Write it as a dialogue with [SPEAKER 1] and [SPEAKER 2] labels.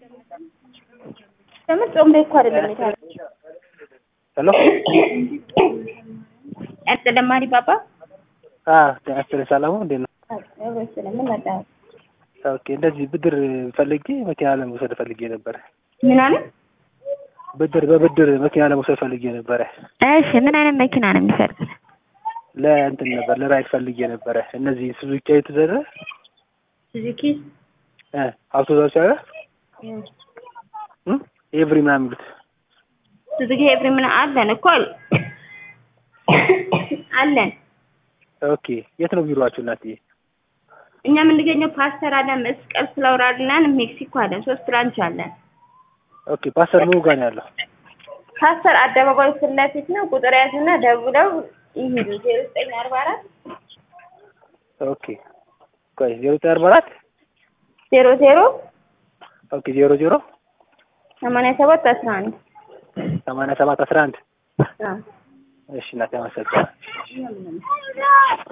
[SPEAKER 1] ለምን ጾም ላይ እኮ አይደለም የታረደው።
[SPEAKER 2] ሄሎ
[SPEAKER 1] ያስለማሪ ባባ
[SPEAKER 2] አ ጤና ሰላሙ እንዴት ነው?
[SPEAKER 1] ስለምን መጣ
[SPEAKER 2] ኦኬ እንደዚህ ብድር ፈልጌ መኪና ለመውሰድ ፈልጌ ነበረ።
[SPEAKER 1] ምን አለ?
[SPEAKER 2] ብድር በብድር መኪና ለመውሰድ ፈልጌ ነበረ።
[SPEAKER 1] እሺ ምን አይነት መኪና ነው የሚፈልጉት?
[SPEAKER 2] ለእንትን ነበር ለራይድ ፈልጌ ነበረ። እነዚህ ሱዙኪ የተዘረ
[SPEAKER 1] ሱዙኪ
[SPEAKER 2] እ አውቶዛች አለ ኤቭሪ ምናምን የሚሉት
[SPEAKER 1] ሱዙኪ ኤቭሪ ምን አለን እኮ አለን።
[SPEAKER 2] ኦኬ የት ነው ቢሮአችሁ እናትዬ?
[SPEAKER 1] እኛ የምንገኘው ፓስተር አለን፣ መስቀል ፍላወር አለን፣ ሜክሲኮ አለን። ሶስት ብራንች አለን።
[SPEAKER 2] ኦኬ ፓስተር ምኑ ጋር ነው ያለው?
[SPEAKER 1] ፓስተር አደባባይ ፊት ለፊት ነው። ቁጥር ያዙና ደውለው ይሄዱ ዜሮ ዘጠኝ አርባ አራት
[SPEAKER 2] ኦኬ ቆይ ዜሮ ዘጠኝ አርባ አራት
[SPEAKER 1] ዜሮ ዜሮ
[SPEAKER 2] ኦኬ ዜሮ ዜሮ
[SPEAKER 1] ሰማንያ ሰባት አስራ አንድ
[SPEAKER 2] ሰማንያ ሰባት አስራ አንድ እሺ እናቴ አመሰግናለሁ።